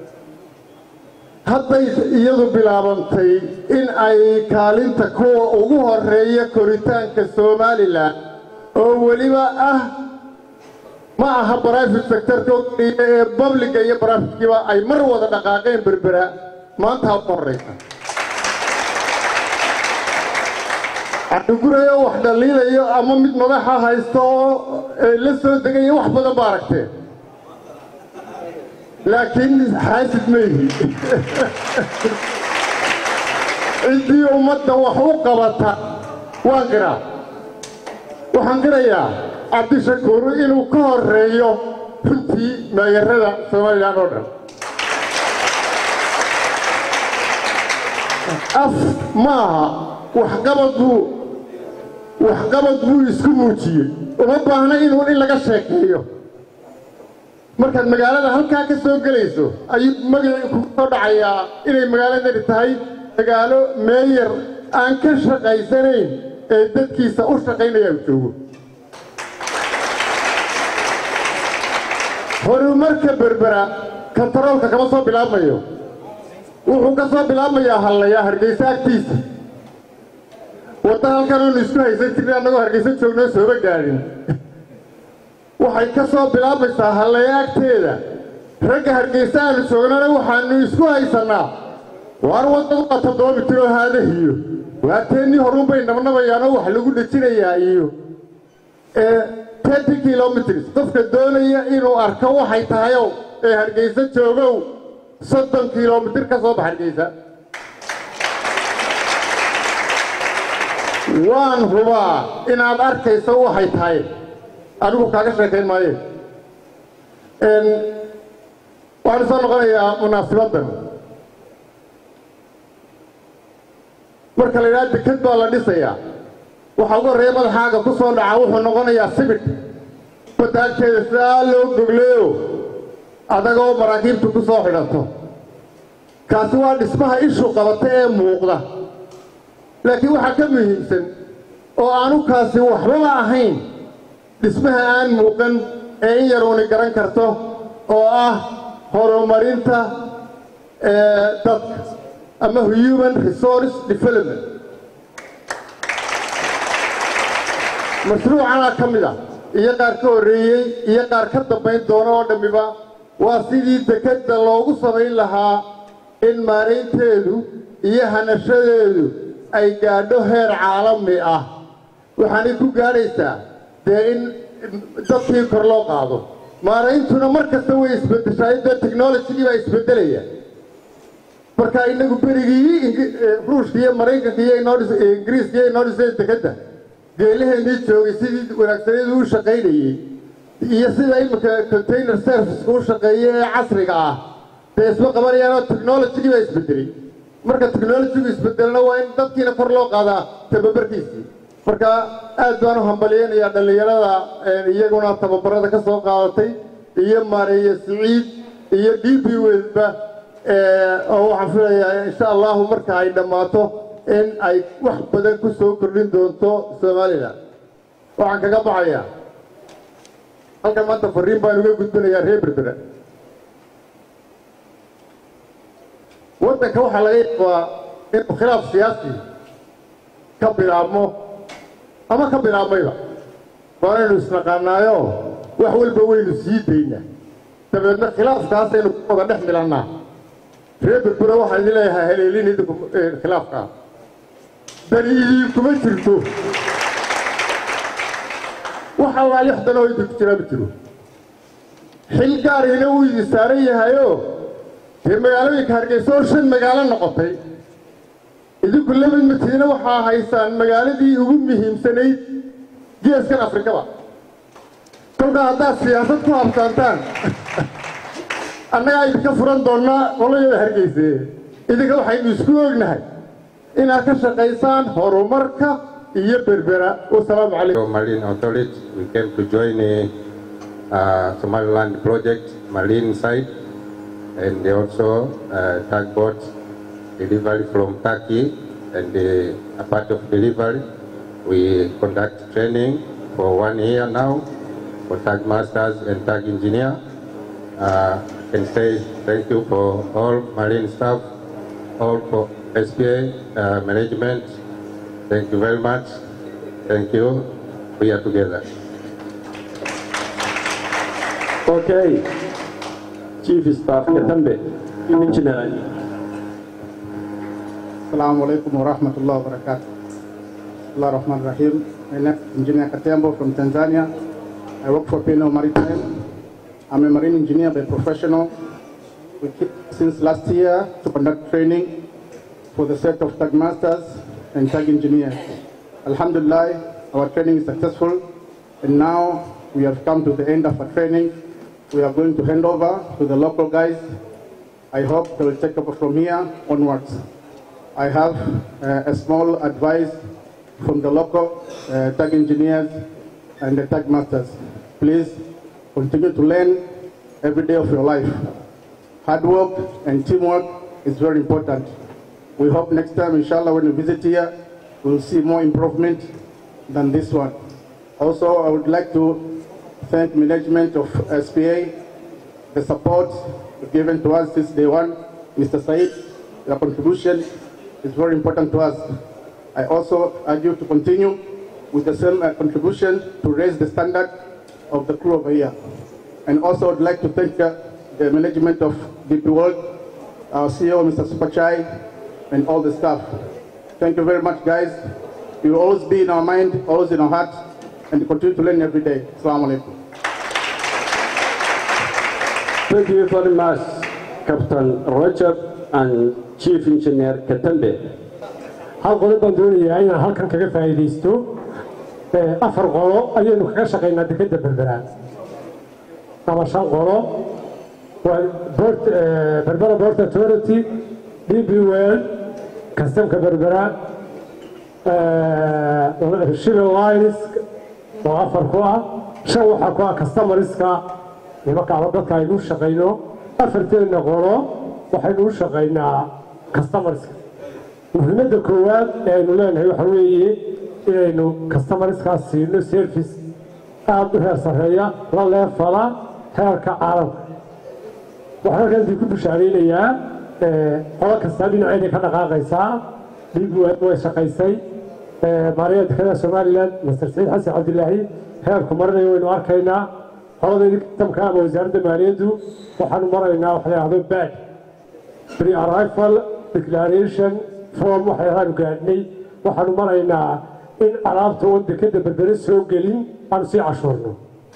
hadday iyadu bilaabantay in ay kaalinta kuwa ugu horeeya koritaanka somalilan oo weliba ah ma aha brivate sectorka keliya ee babliga iyo brivate-kiiba ay mar wada dhaqaaqeen berbera maanta ha ugu horreysa cadhugurayo wax dhaliilayo ama mid madaxa haysto oo la soo degayo wax badan ba aragteen laakiin xaasid ma yihi ciddii ummadda wax u qabata waan qiraa waxaan qirayaa cabdishakuur inuu ka horeeyo runtii maayarada somalilan oo dhan af maaha waxqabad buu waxqabad buu isku muujiyey uma baahna inuu in laga sheekeeyo markaad magaalada halkaa ka soo gelayso ayuu magacii kugu soo dhacayaa inay magaaladani tahay magaalo meeyar aan ka shaqaysanayn ee dadkiisa u shaqaynaya u joogo horumarka berbera kontaroolka kama soo bilaabmayo wuxuu ka soo bilaabmayaa hallayaa hargeysa agtiisa wadda halkan oonu isku haysan jirnay annagoo hargeysa joognoo sooba gaadhin waxay ka soo bilaabmaysaa hallaya agteeda ragga hargeysa aanu joognana waxaanu isku haysannaa waar waddadu waa toddoba mitiroo haadahiyo waateennii horun bay nabnabayaanoo wax lagu dhejinayaa iyo tenty kilomitrs qofka doonaya inuu arko waxay tahayow ee hargeysa joogow soddon kilomitir ka soo bax hargeysa waan hubaa inaad arkayso waxay tahay anigu kaaga sheekayn maaye waxaan soo noqonayaa munaasibaddan marka la yidhaha deked baa la dhisayaa waxaa ugu horreeya madaxaaga ku soo dhaca wuxuu noqonayaa sibidh badaagteeda sidaa loo gogleeyo adagoo maraakiibtu ku soo xidhato kaasi waa dhismaha ishu qabata ee muuqda laakiin waxaa ka muhiimsan oo aanu kaasi waxbaba ahayn dhismaha aan muuqan ee in yaruuni garan karto oo ah horumarinta dadka ama human resource development mashruucanaa ka mid ah iyo qaar ka horreeyey iyo qaar ka dambayn doona oo dhammiba waa sidii dekedda loogu samayn lahaa in maaraynteedu iyo hanashadeedu ay gaadho heer caalami ah waxaanay ku gaadhaysaa dee in dadkii kor loo qaado maarayntuna mar kasta way isbeddeshaa dee technologigii baa isbeddelaya marka inagu berigii ruushka iyo maraykanka iyo ingiriiska iyo inoo dhiseen dekedda geelaheennii joogay sidii wanaagsaniyadu u shaqaynayey iyo sida imika container serviceka u shaqeeya ee casriga ah dee isma qabanayaan oo technologigii baa isbedelay marka technologigu isbedelna waa in dadkiina kor loo qaadaa tababarkiisii marka aad baan u hambalyeynayaa dhallinyarada iyaguna tababarada ka soo qaadatay iyo maareeye siciid iyo d b wedba oo waxaan filayaa insha allahu marka ay dhammaato in ay wax badan ku soo kordhin doonto somalilan waxaan kaga baxayaa halkan maanta fariin baan uga gudbinayaa reer berbera waddanka waxaa laga yaabaa inuu khilaaf siyaasi ka bilaabmo ama ka bilaabmayba waanaynu isnaqaanaayo wax walba waynu sii daynaa dabeedna khilaafkaasaynu ku wada dhex milannaa reer berbera waxaa idin leeyahay haleelin idinku khilaafkaa dani idinkuma jirto wax allaa lixdan oo idinku jiraa ma jiro xil gaarina wuu idin saaran yahayoo dee magaalooyinka hargeysa oo shan magaalo noqotay idinku lamid matiina waxaa haysaan magaaladii ugu muhiimsanayd geeskan afrikaba kolkaa haddaad siyaasad ku habsaantaan annagaa idinka furan doonnaa qolayada hargeyse idinka waxaynu isku ognahay inaad ka shaqaysaan horumarka iyo berbera wasalaamu calaykum Marine Authority, we came to join a uh, Somaliland project, marine side, and also uh, tugboat delivery from Turkey. And uh, a part of delivery, we conduct training for one year now for tug masters and tug engineer. Uh, I can say thank you for all marine staff, all for SPA uh, management. Thank you very much. Thank you. We are together. Okay. Chief Staff Katambe, Engineer. Assalamu alaikum wa rahmatullahi wa barakatuh. Allah Rahman Rahim. My name is Engineer Katembo from Tanzania. I work for Pino Maritime. I'm a marine engineer by professional. We keep since last year to conduct training for the set of tug masters and tug engineers. Alhamdulillah, our training is successful and now we have come to the end of our training. We are going to hand over to the local guys. I hope they will take over from here onwards. I have uh, a small advice from the local uh, tag engineers and the tag masters. Please continue to learn every day of your life. Hard work and teamwork is very important. We hope next time, inshallah, when we visit here, we'll see more improvement than this one. Also, I would like to thank management of SPA, the support given to us since day one. Mr. Said, your contribution is very important to us. I also urge you to continue with the same uh, contribution to raise the standard of the crew over here. And also I'd like to thank uh, the management of DP World, our CEO, Mr. Supachai, and all the staff. Thank you very much, guys. You will always be in our mind, always in our heart, and continue to learn every day. Assalamu alaikum. Thank you very much, Captain Roger and Chief Engineer Katambe. hal qodob baan doonayaa inaan halkan kaga faa'iidaysto afar qolo ayaynu kaga shaqaynaa dekedda berbera ama shan qolo waa Port- eh, berbera port authority db well kastamka berbera eh, shipping lines oo afar ku ah shan waxaa ku ah customeriska nimanka ama dadka aynu shaqayno afarteenna qolo waxaynu u shaqaynaa customerska muhiimadda koowaad ee aynu leenahay waxa weeye inaynu customerskaas siino service aada u heer sarreeya la leefala heerka caalamka waxaan halkaantii ku bushaaraynayaa qolo kastaa dhinaceeday ka dhaqaaqaysaa dhiig way shaqaysay maariya dekada somalilan master saciid xasan cabdilaahi heerku marinayo waynu arkaynaa qoladeedii tamka ama wasaaradda maaliyaddu waxaanu maraynaa wax la yidhahdo bad pre arrival declaration form waxyaalaanu gaadhnay waxaanu maraynaa in alaabta oo dekada berbere soo gelin aanu sii cashuurno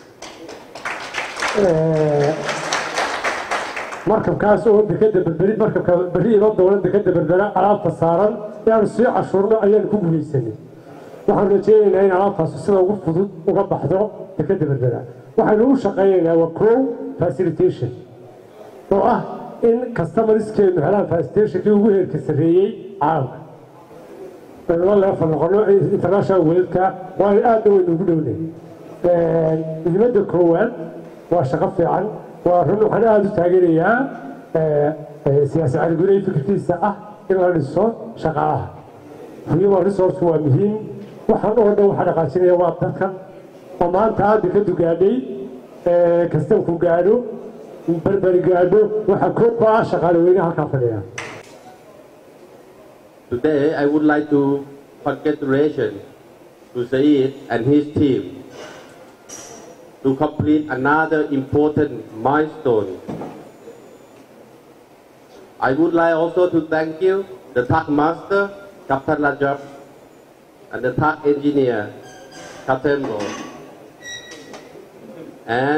markabkaas oo dekada berberi markabka berri inoo doonan dekada berbere alaabta saaran inaanu sii cashuurno ayaanu ku guulaysanay waxaanu rajeynaynaa in alaabtaasi sida ugu fudud uga baxdo dekada berbera waxaynu u shaqaynaynaa waa co facilitation oo ah in customerskeenu helaan facilitationkii ugu heerka sarreeyey caalamka aynu la leefal noqono international weladka waana aadna waynu ugu dhownay muhiimadda koowaad waa shaqo fiican waa run waxaan aada u taageerayaa siyaasi caligurey fikirkiisa ah in la dhiso shaqaalaha human resource waa muhiim waxaan oo dhan waxaa dhaqaajinaya waa dadkan oo maanta aada ka dugaadhay kastanku gaadho berberi gaadho waxaa koob ka ah shaqaale weyne halkaa fadhiya Today, I would like to congratulate to Saeed and his team to complete another important milestone. I would like also to thank you, the TAC Master, Captain Rajab, and the TAC Engineer, Captain Mo, and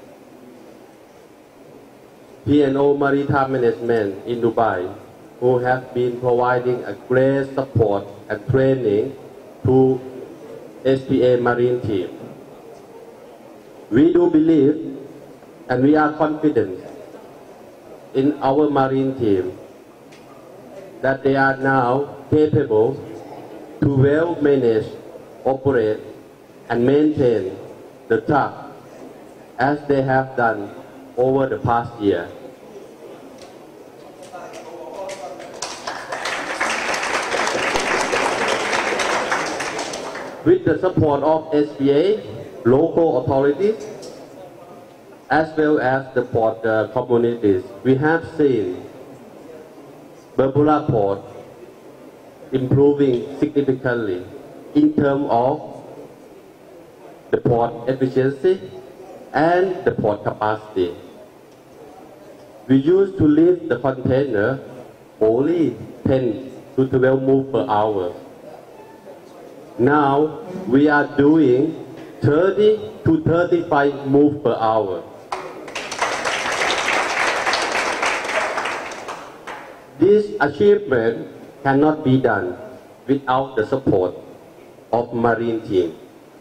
P&O Maritime Management in Dubai, who have been providing a great support and training to SPA Marine team. We do believe and we are confident in our marine team that they are now capable to well manage, operate, and maintain the truck as they have done over the past year. With the support of SBA, local authorities, as well as the port uh, communities, we have seen Berbula Port improving significantly in terms of the port efficiency and the port capacity. We used to lift the container only 10 to 12 move per hour. Now we are doing 30 to 35 move per hour. This achievement cannot be done without the support of Marine team.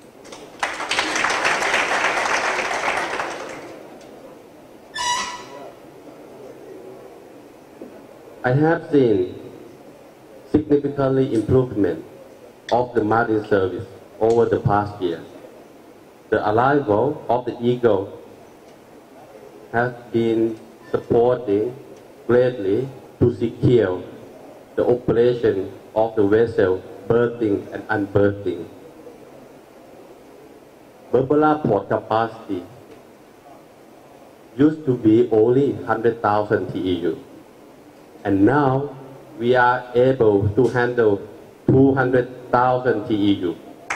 I have seen significantly improvement of the marine service over the past year. The arrival of the Eagle has been supporting greatly to secure the operation of the vessel berthing and unberthing. Berbera port capacity used to be only 100,000 TEU. And now we are able to handle 200,000 TEU.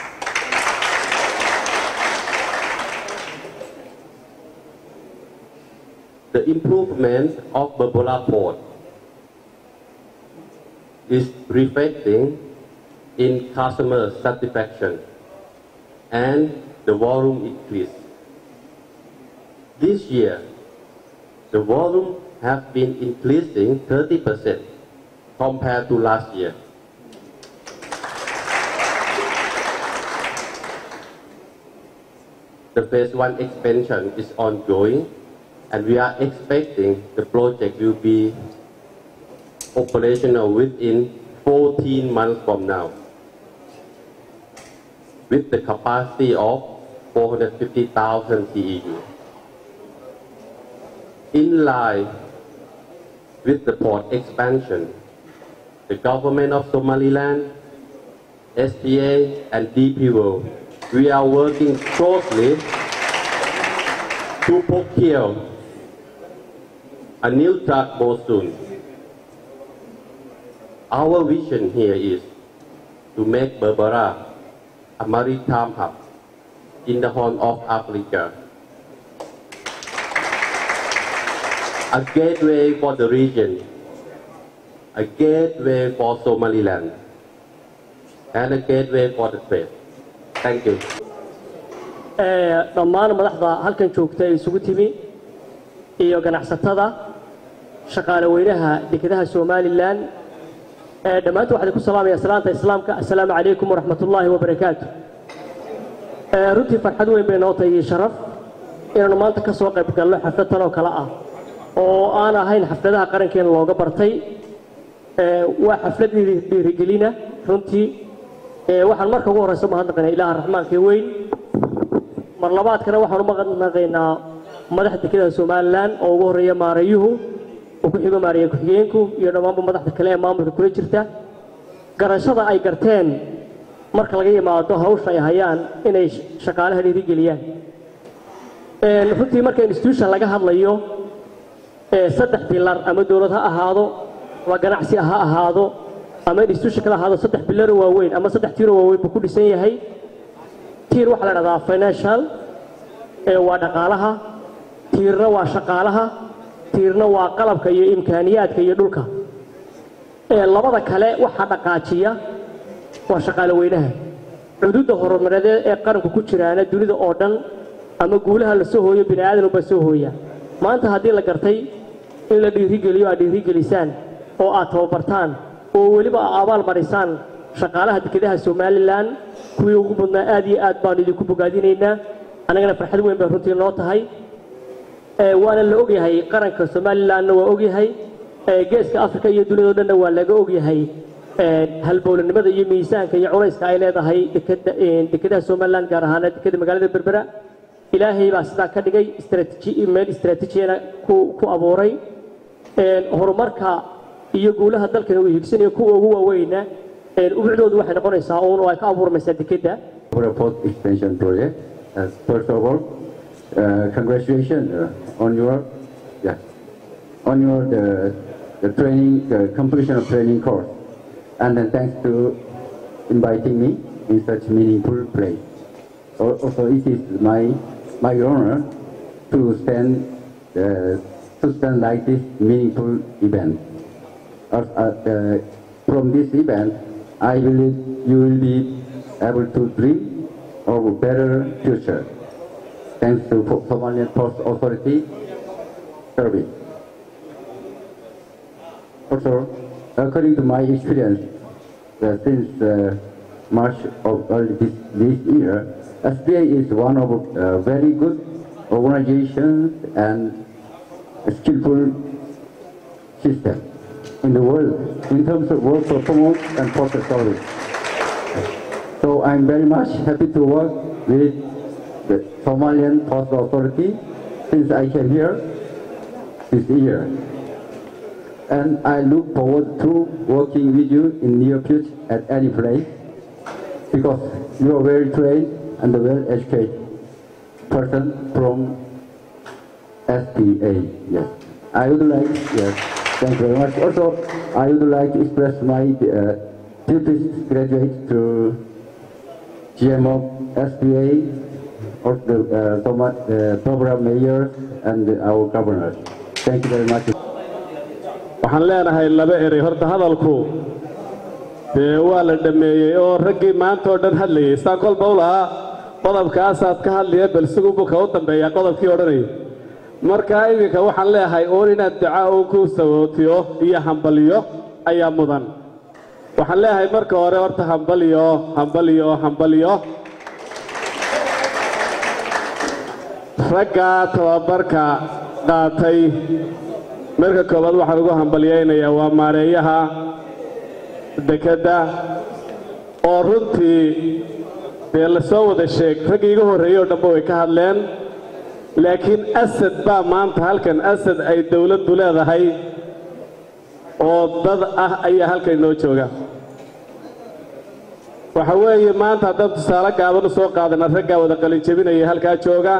The improvement of Berbera port is reflecting in customer satisfaction and the volume increase. This year, the volume has been increasing 30% compared to last year. The phase one expansion is ongoing and we are expecting the project will be operational within 14 months from now with the capacity of 450,000 TEU. In line with the port expansion. The government of Somaliland, SPA, and DP World, we are working closely to procure a new truck boat soon. Our vision here is to make Berbera a maritime hub in the Horn of Africa, a gateway for the region, a gateway for Somaliland, and a gateway for the trade. Thank you. dhammaan madaxda halkan joogta ee isugu timi iyo ganacsatada shaqaale weynaha dekedaha somalilan dhammaantood waxaan ku salaamaya salaanta islaamka assalaamu calaykum waraxmatullaahi wabarakaatu runtii farxad weyn bay noo tahay iyo sharaf inaannu maanta ka soo qayb galno xaflad tan oo kale ah oo aan ahayn xafladaha qarankeena looga bartay waa xaflad dhiirigelina runtii waxaan marka ugu horreysa mahadnaqaynaa ilaaha raxmaanka ee weyn mar labaadkana waxaan u mahadnaqaynaa madaxda dekedaha somalilan oo ugu horreeya maarayuhu uu ku xigo maaraya ku-xigeenku iyo dhammaanba madaxda kale ee maamulka kula jirta garashada ay garteen marka laga yimaado hawsha ay hayaan inay shaqaalaha dhiirigeliyaan runtii marka institution laga hadlayo saddex bilar ama dowlad ha ahaado ama ganacsi ha ahaado ama institution kala ahaado saddex bilaro waaweyn ama saddex tiiro waaweyn buu ku dhisan yahay tiir waxaa la dhahdaa financial waa dhaqaalaha tiirna waa shaqaalaha tiirna waa qalabka iyo imkaaniyaadka iyo dhulka labada kale waxaa dhaqaajiya waa shaqaale weynaha cuduudda horumareedee ee qaranku ku jiraana dunida oo dhan ama guulaha la soo hooyo bini aadan unbaa soo hooya maanta haddii la gartay in la dhiirigeliyo aad dhiirigelisaan oo aad tababartaan oo weliba abaal marisaan shaqaalaha dekedaha somalilan kuwii ugu mudnaa aad iyo aad baanu idinku bogaadinaynaa annagana farxad weyn bay runtii noo tahay waana la ogyahay qaranka somalilanna waa ogyahay geeska africa iyo duniyado dhanna waa laga ogyahay halbowlanimada iyo miisaanka iyo culayska ay leedahay dekedaha somalilan gaar ahaana dekeda magaalada berbera ilaahay baa sidaa ka dhigay meel istraatiijiyana ku abuuray horumarka iyo guulaha dalkana uu higsanayo kuwa ugu waaweyna ubucdoodu waxay noqonaysaa uun oo ay ka abuurmaysaa dekedda Port extension project. Uh, first of all, uh, congratulations uh, on your yeah on your the, the training the completion of training course, and then thanks to inviting me in such meaningful place. Al- Also, it is my my honor to stand uh, to stand like this meaningful event. Uh, uh, from this event, I believe you will be able to dream of a better future. Thanks to Po- Somalian Post Authority service. Also, according to my experience, uh, since uh, March of early this, this year, SBA is one of uh, very good organizations and skillful system in the world in terms of work performance and process service. So I'm very much happy to work with the Somalian Post Authority since I came here this year. And I look forward to working with you in near future at any place because you are very trained and a well-educated person from SPA. Yes. I would like, yes, thank you very much. Also, I would like to express my uh, deepest gratitude to GMO SPA, or the uh, Soma- uh, program mayor and our governor. Thank you very much. waxaan leenahay laba erey horta hadalku dee waa la dhammeeyey oo raggii maanta oo dhan hadlayay saan kolba u lahaa qodobkaasaad ka hadlaya bal sigubuu ka u dambeeyaa qodobkii odhanayay marka iminka waxaan leeyahay uun inaad duca uu ku sabootiyo iyo hambaliyo ayaa mudan waxaan leeyahay marka hore horta hambaliyo hambaliyo hambaliyo ragga tababarka qaatay marka koowaad waxaan ugu hambalyaynayaa waa maareeyaha dekedda oo runtii dee la soo wada sheeg raggii iga horreeyey oo dhanba way ka hadleen laakiin asad baa maanta halkan asad ay dowladdu leedahay oo dad ah ayaa halka inoo jooga waxa weeye maanta haddaan tusaale gaaban u soo qaadana raggaa wada qalinjebinaya halkaa jooga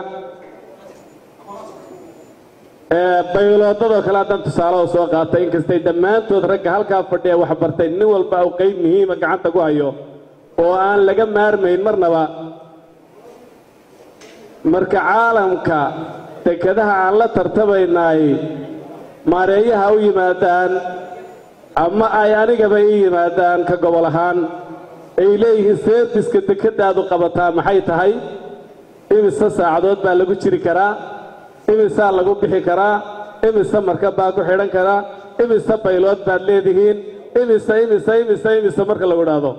bayloodadoo kale haddaan tusaale u soo qaatay inkastay dhammaantood ragga halkaa fadhiya wax bartay nin walba uu qayb muhiima gacanta ku hayo oo aan laga maarmayn marnaba marka caalamka dekedaha aan la tartamaynaay maareeyaha u yimaadaan ama ay anigaba ii yimaadaan ka gobol ahaan ay leeyihiin seerbiska dekeddaadu qabataa maxay tahay imise saacadood baa lagu jiri karaa imisaa lagu bixi karaa imise markab baa ku xidhan karaa imise baylood baad leedihiin imise imise imise imise marka lagu idhaahdo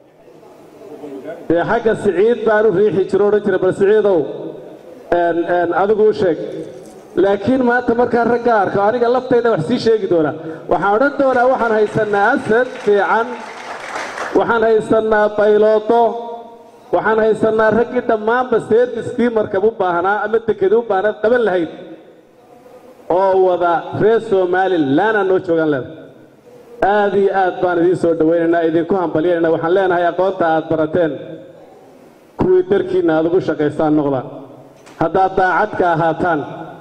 dee xagga siciid baan u riixi jiro odhan jira bal siciidow adigu u sheeg laakiin maanta markaan ragga arko aniga laftayda wax sii sheegi doona waxaan odhan doonaa waxaan haysannaa asad fiican waxaan haysannaa bayloodo waxaan haysannaa raggii dhammaanba seerbiskii markab u baahnaa ama dekedi u baahnaa qaban lahayd oo wada reer somalilan aan noo joogaan leedahay aad iyo aad baan idiin soo dhowaynaynaa idinku hambalyanayna waxaan leenahay aqoonta aad barateen kuwii darkiinna aad ugu shaqaysaan noqda haddaad daacadka ahaataan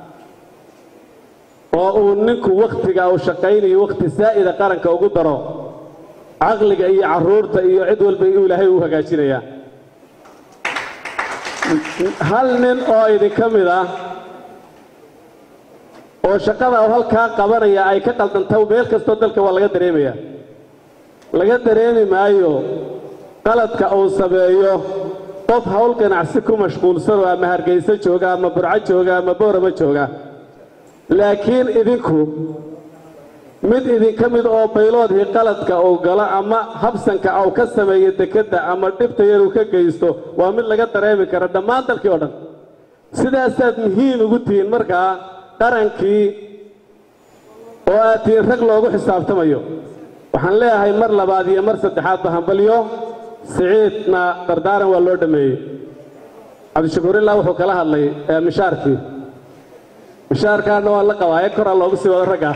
oo uu ninku wakhtiga uu shaqaynayo wakhti saa'ida qaranka ugu daro caqliga iyo carruurta iyo cid walba inuu ilaahay u hagaajinayaa hal nin oo idinka mid ah oo shaqada uu halkaa qabanaya ay ka qaldanta meel kastoo dalka waa laga dareemayaa laga dareemi maayo qaladka uu sameeyo qof hawl ganacsi ku mashquulsanoo ama hargayso jooga ama burco jooga ama boorama jooga laakiin idinku mid idinka mid oo bayloodhii qaladka uu galo ama habsanka uu ka sameeyo dekedda ama dhibta yar uu ka geysto waa mid laga dareemi kara dhammaan dalkii oo dhan sidaasaad muhiim ugu tihiin markaa qarankii oo aad tihiin rag loogu xisaabtamayo waxaan leeyahay mar labaad iyo mar saddexaadba hambalyo siciidna dardaaran waa loo dhammeeyey cabdishakuur ilaa wuxuu kala hadlay mishaarkii mishaarkaana waa la qabaaye koraa loogu sii wado ragga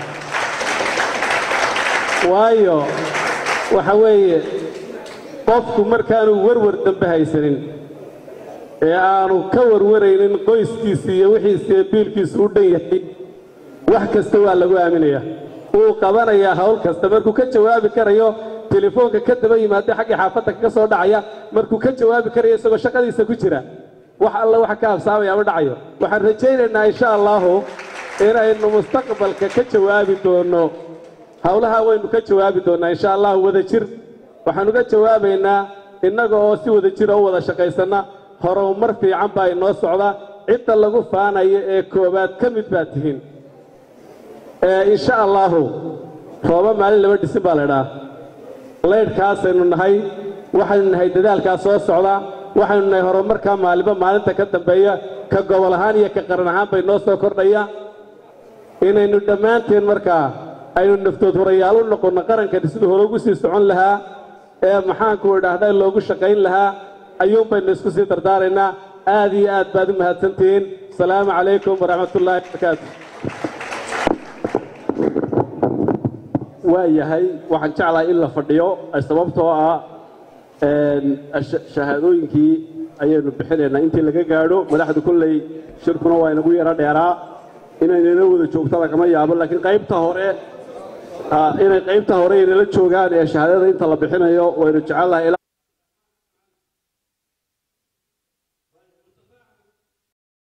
waayo waxa weeye qofku markaanu warwar dambe haysanin ee aanu ka warwaraynin qoyskiisa iyo wixiisa iyo biilkiisu u dhan yahay wax kasta waa lagu aaminayaa wuu qabanayaa hawl kasta markuu ka jawaabi karayo telefoonka ka daba yimaada xaggii xaafadda kaga soo dhacaya markuu ka jawaabi karayo isagoo shaqadiisa ku jira wax alla waxa ka habsaamaya ma dhacayo waxaan rajaynaynaa insha allahu inaynu mustaqbalka ka jawaabi doonno howlaha waynu ka jawaabi doonnaa insha allahu wada jir waxaan uga jawaabaynaa innaga oo si wada jira u wada shaqaysanna horumar fiican baa inoo socda cidda lagu faanayo ee koowaad ka mid baad tihiin insha allahu rooba maalin laba dhisin baa laydhaa laydhkaasaynu nahay waxaynu nahay dadaalkaa soo socda waxaynu nahay horumarkaa maalinba maalinta ka dambeeya ka gobol ahaan iyo ka qaran ahaan bay noo soo kordhaya inaynu dhammaanteen markaa aynu naftood horayaal u noqonno qarankani siduu hore ugu sii socon lahaa ee maxaanku idhaahda loogu shaqayn lahaa ayuun baynu isku sii dardaaraynaa aad iyo aad baad u mahadsantihiin asalaamu calaykum waraxmatullaahi wabarakaatu waa yahay waxaan jeclahay in la fadhiyo sababtoo ah shahaadooyinkii ayaynu bixinaynaa intii laga gaadho madaxdu kolley shirkuna waa inagu yaro dheeraa inaynala wada joogto lagama yaabo laakiin qaybta hore inay qaybta hore inala joogaan ee shahaadada inta la bixinayo waynu jecelnahay